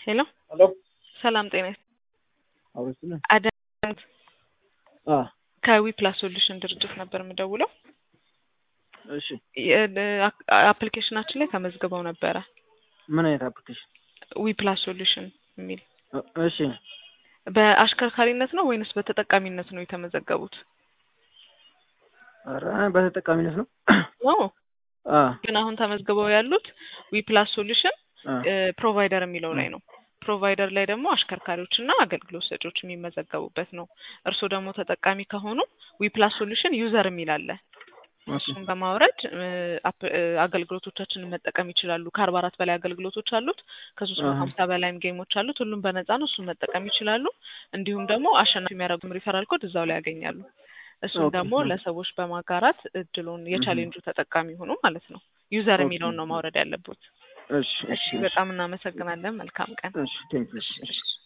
ሄሎ ሄሎ ሰላም ጤና ይስጥ አውርስነ አዳምት አ ከዊ ፕላስ ሶሉሽን ድርጅት ነበር የምደውለው። እሺ አፕሊኬሽናችን ላይ ተመዝግበው ነበረ ምን አይነት አፕሊኬሽን? ዊ ፕላስ ሶሉሽን የሚል እ- እሺ በአሽከርካሪነት ነው ወይንስ በተጠቃሚነት ነው የተመዘገቡት? ኧረ በተጠቃሚነት ነው። ኦ አ ግን አሁን ተመዝግበው ያሉት ዊ ፕላስ ሶሉሽን አ ፕሮቫይደር የሚለው ላይ ነው። ፕሮቫይደር ላይ ደግሞ አሽከርካሪዎች እና አገልግሎት ሰጪዎች የሚመዘገቡበት ነው። እርስዎ ደግሞ ተጠቃሚ ከሆኑ ዊ ፕላስ ሶሉሽን ዩዘር የሚል አለ። ኦኬ እሱን በማውረድ እ፣ አፕ- እ፣ አገልግሎቶቻችንን መጠቀም ይችላሉ። ከአርባ አራት በላይ አገልግሎቶች አሉት። ከሶስት መቶ አሀ። ሀምሳ በላይም ጌሞች አሉት። ሁሉም በነፃ ነው። እሱን መጠቀም ይችላሉ። እንዲሁም ደግሞ አሸናፊ የሚያደርጉም ሪፈራል ኮድ እዛው ላይ ያገኛሉ። እሱን ኦኬ ደግሞ ኦኬ። ለሰዎች በማጋራት እድሉን የቻሌንጁ ተጠቃሚ ሆኑ ማለት ነው። ዩዘር ኦኬ የሚለውን ነው ማውረድ ያለበት። እሺ እሺ፣ በጣም እናመሰግናለን። መልካም ቀን። እሺ ቴንክ ዩ እሺ፣ እሺ እሺ።